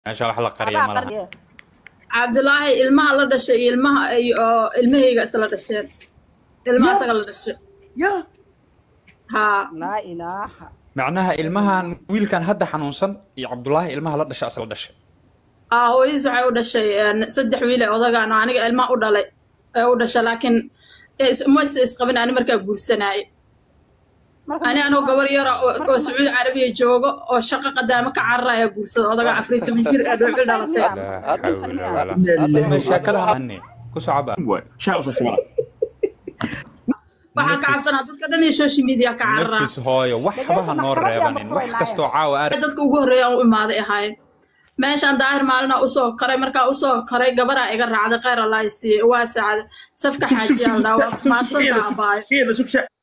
meesha wax la qariya ma laha cabdulaahi ilmaha la dhashay iyo ilmaha iyo ilmahayga isla dhasheen ilmaha isaga la dhashay ya haa laa ilaaha macnaha ilmahan wiilkan hadda xanuunsan iyo cabdulaahi ilmaha la dhasha asla dhashay aa hooyadiis waxay u dhashay een, saddex wiil ee odagaan oo aniga ilmaha u dhalay ee u dhashay laakiin is- ma is isqabin ani markaa guursanaayay ani anoo gabar yara oo oo sacuudi carabiya joogo oo shaqo qadaamo ka cararaya guursada odagaa afar iyo toban jir ee dhuuxi dhalatay laa xawla walaa Inna lillahi sheekada hani ku socaba waay shaa usoo shubaa waxaan ka cabsanaa dadka dhan iyo social media ka cararaa nafis hooyo waxba ha noo reebanin wax kastoo caawa aad dadka ugu horreeya aan u imaaday ahaayeen meeshaan daahir maalina usoo koray markaa usoo koray gabaraa iga raacday kheyr allahi siiye waa saacada safka xaajiyaa la dhawa maadsanta abaayo Iyada sug shaa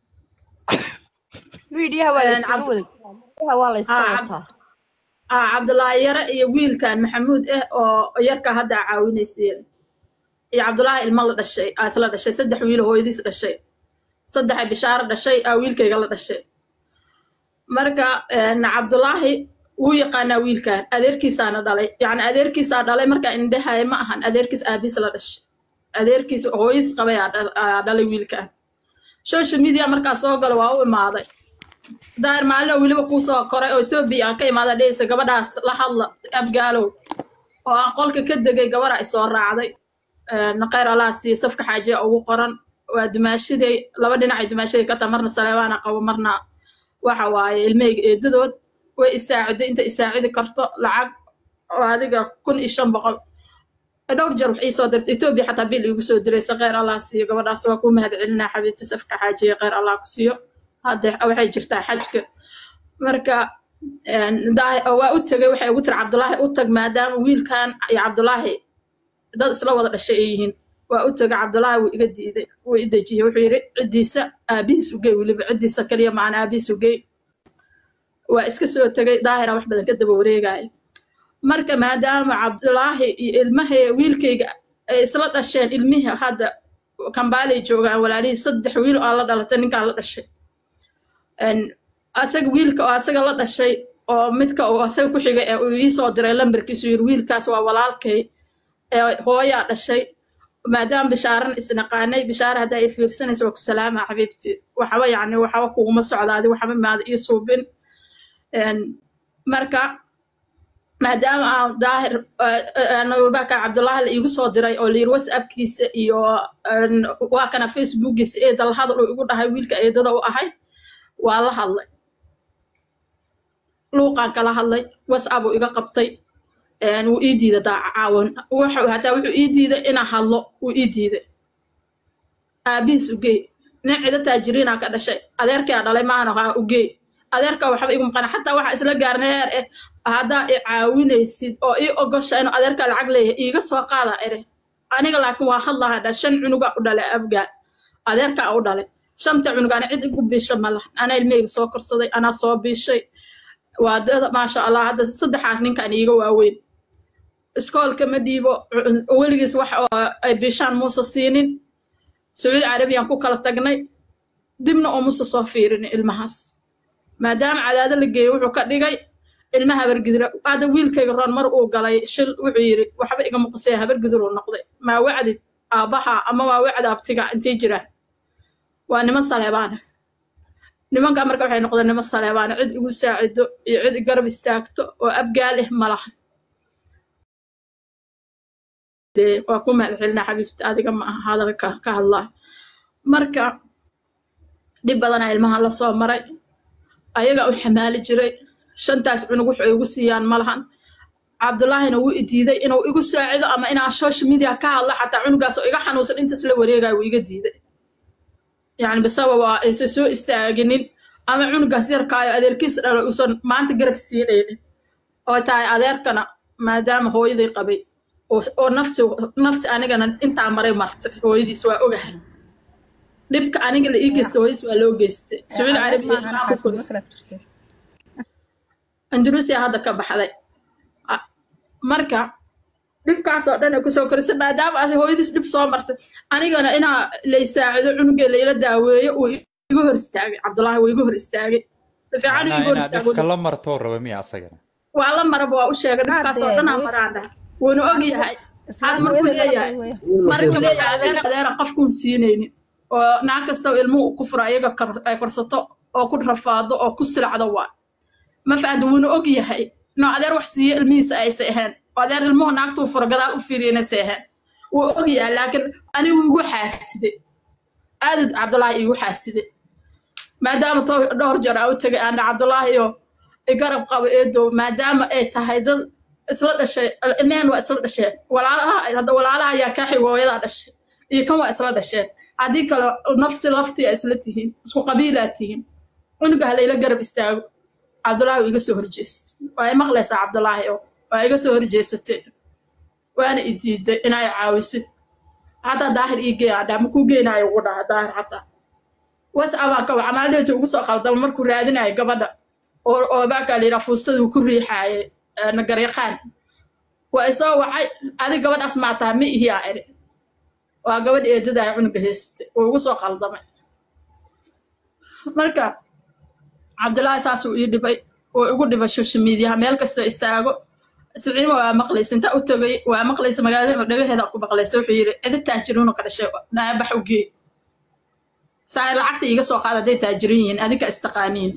fiidiyaha waa Een, la cab- wada fiidiyaha waa la iska Ah, cab- wataa ah cabdulaahi yare iyo wiilkan maxamuud ah oo yarka hadda aa caawinayseen iyo cabdulaahi ilmo la dhashay aa isla dhashay saddex wiil oo hooyadiis dhashay saddexa bishaaro dhashay aa wiilkayga la dhashay marka een, cabdulaahi wuu yaqaanaa wiilkan adeerkiisaana dhalay yacni adeerkiisaa dhalay marka indhahaya ma ahan adeerkiis aabiis la dhashay adeerkiis hooyadiis qabay aa dhal- aa dhalay wiilkan social media markaa soo gala waa u imaaday daahir maalin oo weliba kuu soo koray oo etoobiya aan ka imaada dhehaysa gabadhaas la hadla abgaalow oo aan qolka ka degay gabadha ay soo raacday naqayr allaha siiye safka xaajiya ugu qoran waa dumaashiday laba dhinacay dumaashiday ka taha marna saleebaana qabo marna waxa waaye ilmahayga eedadood way isaaciday inta isaacidi karto lacag oo adiga kun iyo shan boqol dhowr jeer wax ii soo dirtay etoobiya xataa bil iigu soo diraysa kheyr allah siiyo gabadhaas waa ku mahad celinaa xabiibti safka xaajiya kheyr allah ku siiyo hadda waxay jirtaa xajka marka een, daa- waa u tegay waxay ugu tiri cabdulaahi u tag maadaama wiilkan iyo cabdulaahi dad isla wada dhashay ay yihiin waa u tegay cabdulaahi wuu iga diiday wuu i dejiyey wuxuu yidhi ciddiisa aabihiis ugey weliba ciddiisa kaliya maana aabihiis ugey waa iska soo tegay daahira wax badan ka daba wareegaya marka maadaama cabdulaahi iyo ilmahay wiilkayga ay isla dhasheen ilmihii hadda kambaalay joogaan walaalihii saddex wiil oo la dhalatay ninkaan la dhashay een, asaga wiilka oo asaga la dhashay oo midka uu asaga ku xigay ee uu ii soo diray lambarkiisu yiri wiilkaas waa walaalkay ee hooyaa dhashay maadaama bishaaran isnaqaanay bishaara haddaa i fiirsanaysa waa ku salaamaa xabiibti waxba yacni waxba kuguma socdaadi waxba maada ii suubin Een, marka maadaama aan daahir nababaka cabdulaahi la iigu soo diray oo layiri whatsappkiisa iyo een, waa kana facebookiisa ee dalhadal uu igu dhahay wiilka eedada u ahay waa la hadlay luuqaan kala hadlay whatsapp uu iga qabtay een, wuu ii diiday daaca caawan wuxuu hataa wuxuu ii diiday inaan hadlo wuu ii diiday aabihiis ugey nin cido taajiriinaa ka dhashay adeerkaa dhalay maana ha ugey adeerka waxba igu maqana xataa waxaa isla gaarnay heer eh haddaa i caawinaysid oo ii ogosha inuu adeerka lacag leeyahay iiga soo qaada ere aniga laakiin waa hadlaha dha shan cunuga u dhalay abgaal adeerkaa u dhalay shanta cunug ana cid igu biisha ma laha anaa ilmeyga soo korsaday anaa soo biishay waa dada maasha allah hadda saddexaa ninkan iiga waaweyn iskoolka ma dhiibo cu- weligiis wax oo ay biishaan muuse siinin sacuudi carabiyaan ku kala tagnay dibna oo muuse soo fiirin ilmahaas maadaama cadaado la geeyey wuxuu ka dhigay ilmaha habargidira hadda wiilkayga roon mar uu galay shil wuxuu yidhi waxba igama qusaya habargidir uu noqday maa wacdi aabbaha ama waa wacdi abtiga intay jiraan waa niman saleebaana nimanka marka waxay noqdeen niman saleebaana cid igu saacido iyo cid garab istaagto oo abgaal ah ma laha dee waa ku mahad celinaa xabiibti adiga ma aha hadalka ka hadlaa marka dhib badanaa ilmaha la soo maray ayaga u xamaali jiray shantaas cunug wuxuu igu siiyaan ma lahan cabdulaahina wuu i diiday inuu igu saacido ama inaan social media ka hadlo xataa cunugaas oo iga xanuunsan intaas la wareegaya wuu iga diiday yani bisabab waa aysan soo istaaginin ama cunugaas yarkaayo adeerkiis dhalo uusan maanta garab siinaynin oo tahay adeerkana maadaama hooyadii qabay oo oo nafsi nafsi anigana intaa maray martay hooyadiis waa ogahay dhibka aniga la ii geystay hooyadiis waa loo geystay sacuudi carabiya ilmaha ku korisay andaluusiya hadda ka baxday A- marka dhibkaasoo dhan ay kusoo korisay maadaama asi hooyadiis dhib soo martay anigana inaa lay saacido cunugee layla daaweeyo uu iga hor istaagay cabdulaahi wuu iga hor istaagay si fiican uu iga macnaha hor inaad istaagay dhibka la martoo raba miya asagana waa la maraba waa u sheegay dhibkaas oo dhan aan maraan dhaha wuuna og yahay had markuu leeyahay markuu leeyahay adeer adeera qofkuun siinaynin oo naag kasta ilmuhu ku furo ayaga kor- ay korsato oo ku rafaado oo ku silacdo waa ma fahamta wuuna og yahay inuu adeer wax siiyo ilmihiisa aysa ahayn oo adeer ilmuhu naagtuu furo gadaal u fiiriyana ahayn wuu og yahay laakiin anigu igu xaasiday aadud cabdulaahi igu xaasiday maadaama to dhowr jeer aan u tegay aana cabdulaahi oo igarab qabo eedow maadaama ay tahay dad isla dhashay ilmehen waa isla dhasheen walaalaha hadda walaalaha ayaa kaa xig hooyadaa dhashay iyo kan waa isla dhasheen haddii kale nafsi laftii a isla tihiin isku qabiilaa tihiin cunuga ha layla garab istaago cabdulaahi waa iga soo horjeestay waa i maqlaysaa cabdulaahi oo waa iga soo horjeesatay waana i diiday inay caawisid hadda daahir ii geeyaa dhaa makuu geenaayo ugu dhaha daahir xataa wasabaa ka waca maaldeetu ugu soo qaldama markuu raadinayo gabadha oo oo baakaa la yidhaa fuustaduu ku riixaaye nagaryaqaan waa isoo wacay adig gabadhaas maa taha ma ihi aa iri waa gabadh eedadaaya cunuga heystay oo ugu soo qaldamay marka cabdilaahi saasuu ii dhibay oo igu dhibay social mediaha meel kastoo istaago siciima waa maqlaysa intaa u tagay waa maqlaysa magaalada dhagaheeda ku maqlaysa wuxuu yidhi cidi taajiriinu ka dhashay naabax u gee saa lacagta iiga soo qaada hadday taajirin yihiin adinka istaqaaniin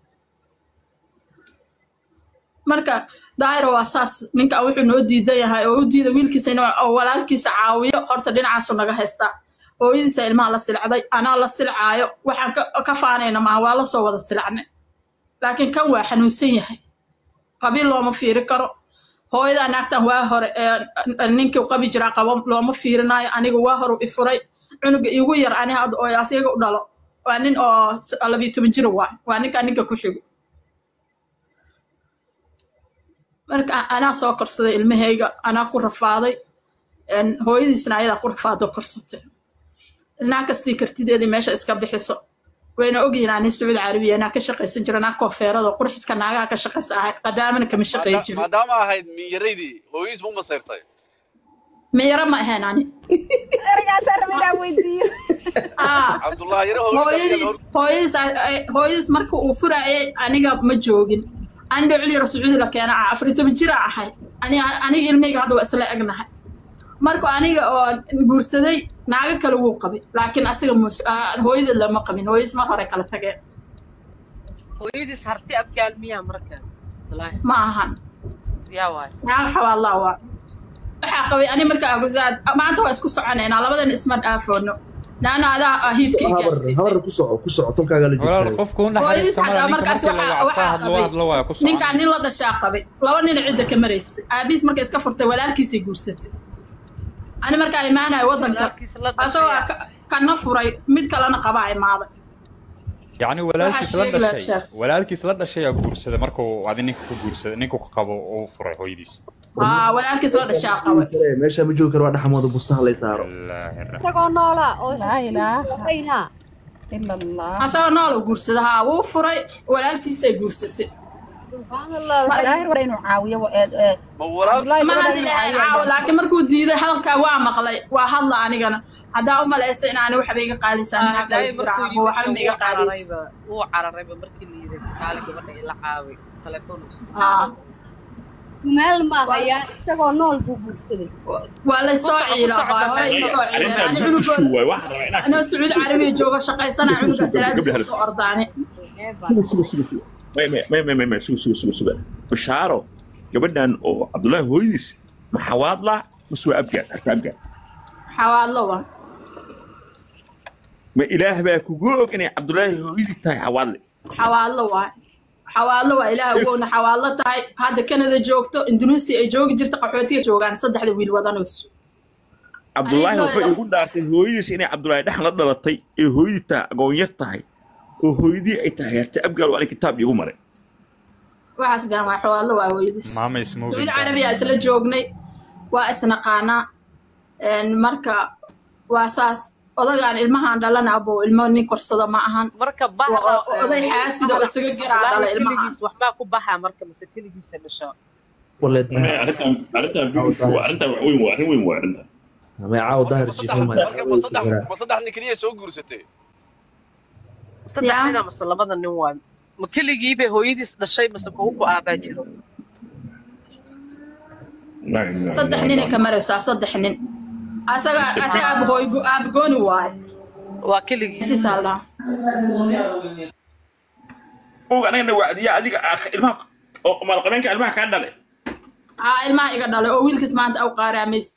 marka daahira waa saas ninkan wuxuu noo diidan yahay oo u diida wiilkiisa inuu oo walaalkiisa caawiyo horta dhinacaasu naga haystaa hooyadiisa ilmaha la silcday anaa la silcaayo waxaan ka ka faanayna maaha waa la soo wada silacnay laakiin kan waa xanuunsan yahay qabiil looma fiiri karo hooyadaa naagtan waa hore ee ninkii qabi jiraa qabo looma fiirinaayo aniga waa hore i furay cunuga iigu yar ani had oo asiga u dhalo waa nin oo s- labiyo toban jir waay waa ninkaa ninka ku xigo marka anaa soo korsaday ilmahayga anaa ku rafaaday een, hooyadiisna ayadaa ku rafaadoo korsatay ilnaha kastii kartideedii meesha iska bixiso wayna ogyihiin ani sacuudi carabiya anaa ka shaqaysan jira anaa koofeerada qurxiska naagaha ka shaqaysa ahay qadaamana kama shaqayn Maada- jirin maadaama ahayd miyaraydii hooyadiis ma masayrtay miyaro ma ahayn ani ergaasaa raba inaan weydiiyo Ah, cabdullahi yaro hooyadiis hooyadiis hooyadiis marka uu furaayay aniga ma joogin ani dhocli yaro sacuudi la keena ah afar iyo toban jira ahay ani- aniga ilmeyga hadda waa isla egnahay marka aniga oo guursaday naago kale wuu qabay laakiin asiga mus- ah, hooyadeed lama qabin hooyadiis mar hore kala tageen hooyadiis harti abgaal miyaa marka wallaahi ma ahan yaa waay naaga xawaalaa waa waxaa qabay ani marka agusaad maanta waa isku soconaynaa labadan isma dhaafoono naana adaa ah hiidka habar igaarsiisay habar ku soco ku soco tolkaaga la walaal joogtaa qofka u hooyadiis naxariista xataa mala ninka markaas markii la waxaa wacsaa waxaa hadlo qabay hadlo waa ku ninkaan socon nin la dhashaa qabay laba nin cidda ka maraysay aabihiis markay iska furtay walaalkiisay guursatay ani markaa imaanayo waddanka walaalkiisa la asagoo dhashay ka- kana furay mid kalena qabaa imaaday yacni walaalkiis la sheegi lahaa dhashay sheekh. walaalkiis la dhashay aa guursaday markuu adi ninka ku guursaday ninku ka qabo uu furay hooyadiis aa walaalkiis la dhashaa qabay meesha ma joogi karo waa dhaxmooda bustaha lay saaro Billaahi raxmaan. isagoo noolaa oo laa ilaaha haynaa ila allah asagoo nooluu guursada haa wuu furay walaalkiisay guursatay subxaanallah daahir waa inuu caawiyo wa- ee- ee, ma walaal Abdullaahi ma waa hadli inuu lahayn caawiyo caawa laakiin markuu diiday hadalkaa waa maqlay waa hadla anigana haddaa u malaysta inaani waxba iga qaadaysaa naag Daay lagu markuu jiraaco waxba ma yimid iga wuu qaadaysa cararayba wuu cararayba markii la yidhi kaali gabadha ila caawi telefoon isu aa meel ma hayaa isagoo nool buu guursaday waa la soo Ku ciila soco, ku soco, waa ku soo soco. ciileen ani cunugood anoo sacuudi carabiya jooga shaqaysana cunugaas daraadiis ku soo ordaane bashaaro gabadhan oo cabdullaahi hooyadiis ma xawaadla mase waa abgaad harta abgaad xawaadlo waa ma ilaah baa kugu og inay cabdullaahi hooyadii tahay xawaadle xawaadlo waa xawaadlo waa ilaah wowna xawaadlo tahay hadda canada joogto indonesia ay joogi jirta qaxootiga joogaan saddexda wiil wadanayso cabdullaahi Ayadoo waxay ila- ugu dhaartay hooyadiis inay cabdullaahi dhex la dhalatay ee hooyadii tahay agoonyar tahay oo hooyadii ay tahay harta abgaal waa kitaab iigu maray waxaas baan waa xawaadlo waa weydis maama ismoogin sacuudi carabiya isla joognay waa isnaqaanaa een, marka waa saas odagaan ilmahaan dhalana abo ilmo nin korsado ma ahan marka Waa- waa oday xaasida oo isaga garaa dhala ilmahaan keligiis waxbaa ku baxaa marka mise keligiisa dhasho wale arrintan arrintan arrintan wax weyn waa arrin weyn waa arrintan may caaw daahir jiifo maya marka ma saddex ma saddex nin keliya soo guursatay saddex Yaa. nina mise labada nin waa ma keligiibay hooyadiis dhashay mise kuwa ku aabaa jiro saddex ninay ka maraysaa saddex nin asaga asaga aabahooy aabagooni waaye waa keligii sisaa la dhahaa og anagana wacdiya adiga aa- ilmaha oo maalqabeenka ilmaha kaa dhale aa ilmaha iga dhalay oo wiilkiis maanta aw qaaraamays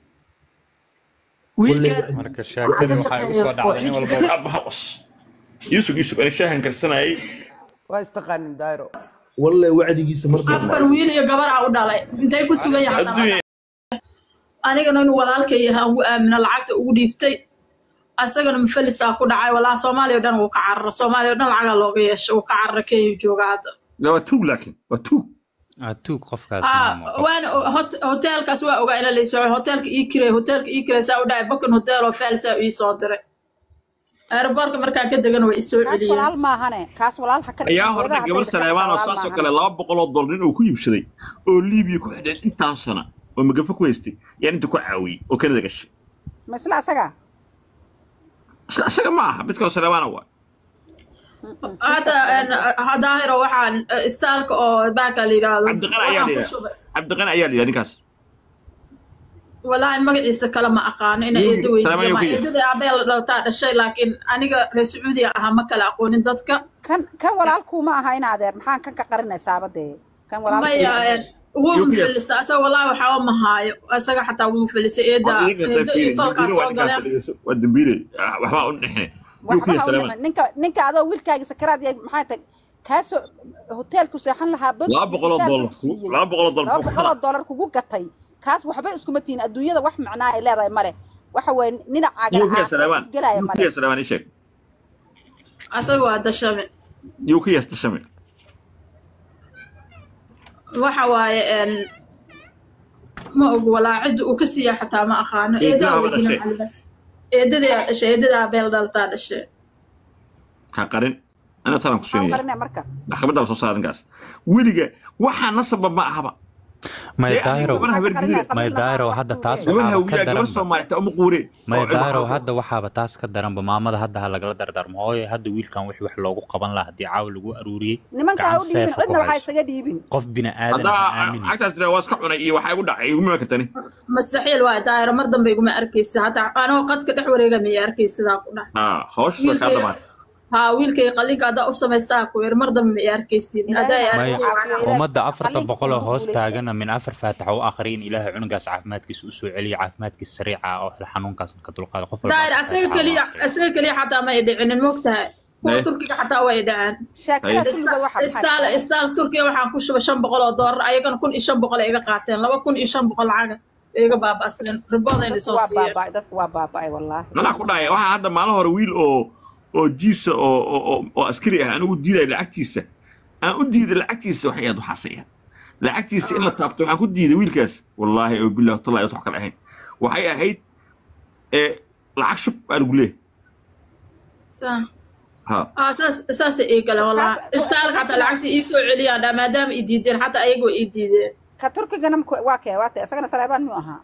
marka sheekadii waxaa igu soo dhacday nin walba aabbaha qos yusuf yusuf ani shaahan karsanayay waa istaqaanin daayro walle wacdigiisa mar afar wiil iyo gabar aa u dhalay intay ku sugan yahay adduunya anigana inuu walaalkay yahay aan ugu aamino lacagta ugu dhiibtay asagana mufalisaa ku dhacay walaa soomaaliya o dhan wuu ka carara soomaaliya o dhan lacagaa looga yeesho wuu ka carara kenya jooga hadda waa tuug laakiin waa tuug Ah, tuug qofkaas Ah, ma muuqo. waana hot- hoteelkaas waa ogaa ina laysoo hoteelka ii kiray hoteelka ii kiray saa u dhacay bakan hotel oo faalsaa ii soo diray aeroboortka markaan ka degana waa isoo kaas celiyeen walaal maahane kaas walaal ha ka dhigin. ayaa horna Doodaha gabar hadday saleebaan oo walaal saasoo maahane. kale laba boqol oo dollar nin uu ku iibsaday oo liibiya ku xidhan intaas sana oo magafa ku haystay yaan inta ku caawiyey oo kanada gashay ma isla asaga Isla isaga ma aha mid kaloo saleebaana waa hadda een, daahiro waxaan eh, istaalka oo baaka la yidhaahdo cabdiqani ayaa waxaan ku la shubay cabdiqani ayaa la yidhaha ninkaas walaahi magaciisa kale ma aqaano ina Yuu- eedo Salaam weydiiyo ma ayuu ku eedada aabee la dhaltaa dhashay laakiin aniga reer sacuudiya ahaa ma kala aqoonin dadka kan kan walaalkuuma aha in adeer maxaan kan ka qarinaysaaba dee kan walaalku maya een, wuu Yuu ku yaas- mufalisa asaga walaahi waxaaba ma haayo asaga xataa wuu mufalisa eeda eedo iyo tolkaa soo galeen waa dambiile waxbaa u dhexne yuu ku waxba yahay ha u saleebaan dhiman. ninka ninka adoo wiilkaaga sakaraad yahay maxaa tahay kaasoo hoteelku seexan lahaa bad laba boqol oo dollar ku- laba boqol oo dollar laba ku boqol oo kala dollar kugu gatay kaas waxba iskuma tihin adduunyada wax macnaa ay leedahay male waxa weeye ninacaaga yuu ku yahay saleebaan gelaya yuu ku male yahay saleebaan ii sheeg asaga waa dashame yuu ku yahay tashame waxa waaye een, ma ogu walaa cidda uu ka siiya xataa ma aqaano Eedada eedaa waa weydiina dhashay. macallimaas eedadaa dhashay eedadaa beel dhaltaa dhashay ha qarin ana talan ku maxaan siinaya qarinaya marka maxkamadda la soo saara ninkaas weliga waxaa nasaba ma ahaba may Dee, daayro gabar habeer gidire may daayro hadda taas gabar waxaaba ka hawiya gabar daranba soomaalita uma quure may daayro hadda waxaaba taas ka daranba maamada hadda ha lagala dardaarmo hooyo hadda wiilkan wixii wax loogu qaban lahaa haddii caawa lagu aruuriyey nimanka ha gacan u dhiibin seefa ku cidna waxaa hayso isaga dhiibin qof bini aadan haddaa ha aamini cagtaas tira waa iska cunay iyo waxaa igu dhacay iguma iman kartani mastaxiil waa daayiro mar dambe iguma arkaysa hataa anoo qadka dhex wareega miya arkay sidaa ku dhahay ha hawsha kaa wiilkay dhamaan haa wiilkay qalinka haddaa u samaystaa ku yar mar dambe miya arkaysin haddaa ay May- arkay macnaha ummadda afartan Qalliinka boqol oo inuu hoos guulaysto. taagana min afar faataxa u aqri in ilaahay cunugaas caafimaadkiisa u soo celiya caafimaadkiisa sariica ah oo xanuunkaas ka dulqaada qof walba daayir afar asaga faataxa u keliya aqriya. asaga keliya xataa ma ay dhicinin mogtahay kuwa Eh. turkiga xataa way dhaceen sheekada Ay. kulliga waxa istaal istaal turkiya waxaan ku shubay shan boqol oo doolar ayagana kun iyo shan boqol ay iga qaateen laba kun iyo shan boqol lacaga ay iga baaba'sleen riboodayna dadku soo waa siiyeen baaba'ay dadku waa baaba'ay wallaahi manaa ku dhahaya waxaa hadda maalin hore wiil oo oo jiisa oo oo- oo oo askari ah anigu diiday lacagtiisa aan u diiday lacagtiisa waxay ahayd waxaasay ahayd lacagtiisa in la taabto waxaan ku diiday wiilkaas wallaahi oo billahi tallahi wax kale ahayn waxay ahayd ee lacag shub baa lagu leeyahay Saa. ha aa saas saasay ii galeen wallahi Saas- istaalka xataa lacagta ii soo celiyaan dhaa maadaama ii diideen xataa ayagoo ii diideen ka turkigana mku- waa kee waa tee isagana saleebaan miyuu ahaa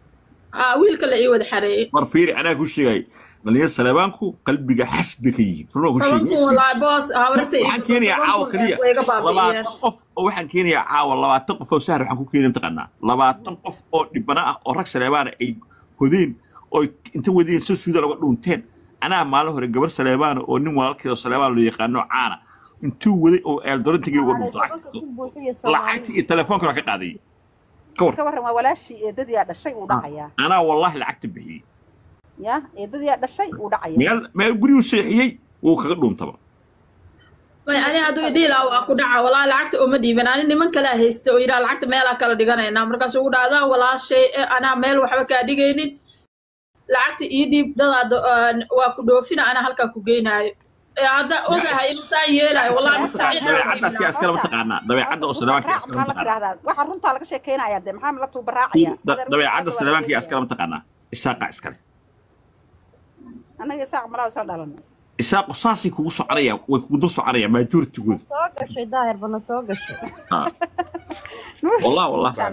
aa wiilka la ii wada xareeyey mar fiiri anaa ku sheegay dhalinyar saleebaanku qalbiga xasd bay ka yihiin runaa ku toban kun sheegay wallahi boos habarta ii waxaan keenayaa caawa keliya way iga baaba'iyeen labaatan qof oo waxaan keenayaa caawa labaatan qof oo sahar waxaan ku keenaya mataqaanaa labaatan qof oo dhibana ah oo rag saleebaana ay hodeen oo inta wadeen soo suudaan uga dhuunteen anaa maalin hore gabar saleebaana oo nin walaalkeeda saleebaan loo yaqaano caana intuu waday oo eeldorantigii uga dhuuntay lacagta lacagta iyo telefoonka waa ka qaadayay ka war ka warran waa walaashii eedadiyaa dhashay uu dhacayaa anaa wallaahi lacagta bixiyey ya eedadiyaa dhashay uu dhacaya meel meel guriyuu seexiyey wuu kaga dhuuntaba may ani hadduu idhiilaa waa ku dhaca walaa lacagta uma dhiiban ani niman kalaa haysta oo yidhaha lacagta meelaa kala dhiganaynaa markaas ugu dhacdaa walaashay eh, anaa meel waxba kaa dhigaynin lacagta ii dhiib dadaada waa ku dhoofina anaa halkaa ku geynaayo Eh, hadda ogahay inuu saan yeelaayo wallahi mustaxiil dabeecaddaas yaa iskala mataqaanaa dabeecadda oo saleebaanka yaa iskala maxaa la mataqaanaa tidhahdaa waxa runtaa laga sheekeynayaa dee maxaa la tuubaraacaya Da- dabeecadda saleebaanka yaa iskala mataqaanaa isaaqa iskale annaga isaaq malaa isla dhalanay isaaqu saasay kugu soconayaan way kugu dul soconayaan majooritigooda soo gashay daahir bana soo gashay wallah wallah